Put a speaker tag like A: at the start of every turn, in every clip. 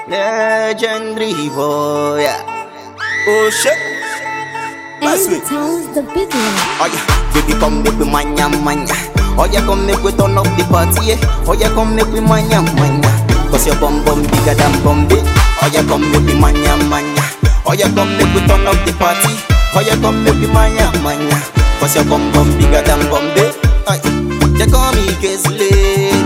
A: Legendary boy. Oh shit. That's
B: And
A: it.
B: Town's the big one.
A: Oh yeah, baby come make we manya manya. Oh yeah, come make we turn up the party. Yeah. Oh yeah, come make we manya manya. Cause your bum bum bigger than Bombay. Oh yeah, come make we manya manya. Oh yeah, come make we turn up the party. Oh yeah, come make we manya manya. Cause your bum bum bigger than Bombay. Aye, they call me case lady.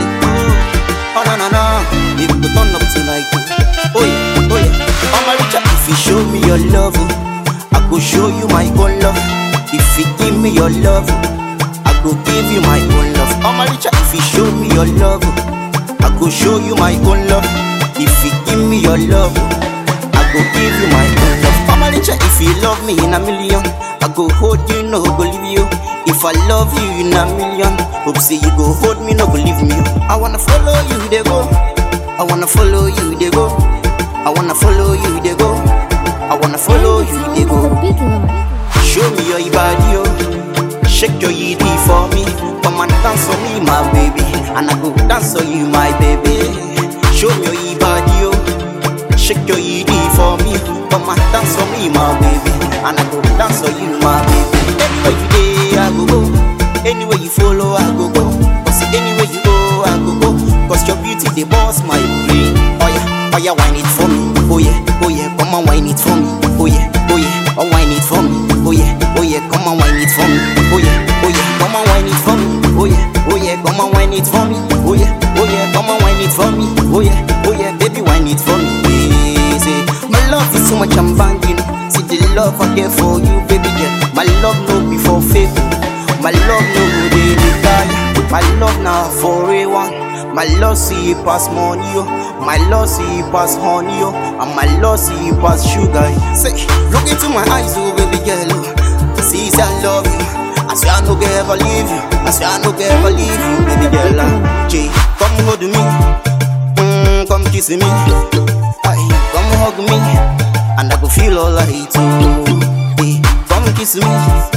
A: Oh no no no, if we turn up tonight. Oh yeah, oh yeah. I'm a richer if you show me your love. I go show you my own love. If you give me your love, I go give you my own love. I'm a richer if you show me your love. I go show you my own love. If you give me your love, I go give you my own love. I'm a richer if you love me in a million. I go hold you, no go leave you. If I love you in a million, hope say you go hold me, no go leave me. I wanna follow you, they go. I wanna follow you, they go. I wanna follow you, they go. I wanna follow you, they
B: Town's
A: go.
B: the big one.
A: Show me your body, oh. Shake your ED for me. Come and dance for me, my baby. And I go dance for you, my baby. Show me your body, oh. Shake your ED for me. Come and dance for me, my baby. And I go dance for you, my baby. Anywhere you day, I go go. Anywhere you follow, I go go. Cause anywhere you go, I go go. Cause your beauty, they boss my brain. Oh yeah, oh yeah, wine it for me. Oh yeah, oh yeah, come on, wine it for me. Oh yeah, oh yeah, oh wine it for me. Oh yeah, oh yeah, come on, wine it for me. Oh yeah, oh yeah, come on, wine it for me. Oh yeah, oh yeah, come on, wine it for me. Oh yeah, oh yeah, come on, wine it for me. Oh yeah, oh yeah, baby, wine it for me. Yeah, say, my love is so much I'm banging. See the love I get for you, baby girl. My love no before fake. My love no go dey retire. My love now for a one. My love see pass money, yo. My love see pass honey, yo. And my love see pass sugar. Say, look into my eyes, oh baby girl. oh. See, say I love you. I swear I no go ever leave you. I swear I no go ever leave you, baby girl. ah. Jay, come hold me, mm, come kiss me, Aye, come hug me, and I go feel alright too. Hey, come kiss me,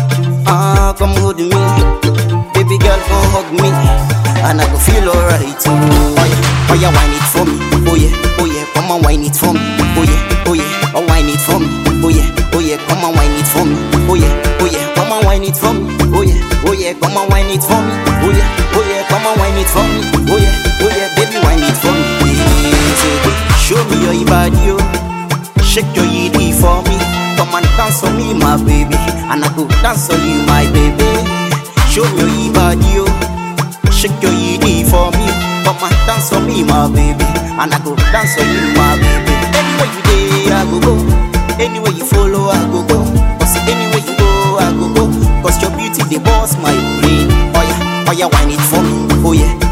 A: ah, come hold me, baby girl, come hug me, and I go feel alright too. Oh yeah, oh yeah, wine it for me, oh yeah, oh yeah, come on, wine it for me, oh yeah, oh yeah, oh wine it for me, oh yeah, oh yeah, come on, wine it for me, oh yeah, oh yeah, come on, wine it for me, oh yeah, oh yeah, come on, wine it for me, oh yeah, oh yeah, come on, wine it for me, oh yeah, oh yeah, baby, wine it for me. Yeah, say, Show me your body, oh. Shake your ED for me. Come and dance for me, my baby. And I go dance for you, my baby. Show me your body, oh. Shake your ED for me. Come and dance for me, my baby. And I go dance for you, my baby. Anywhere you day, I go go. Anywhere you follow, I go go. Cause anywhere you go, I go go. Cause your beauty, they boss my brain. Oh yeah, oh yeah, wine it for me. Oh yeah,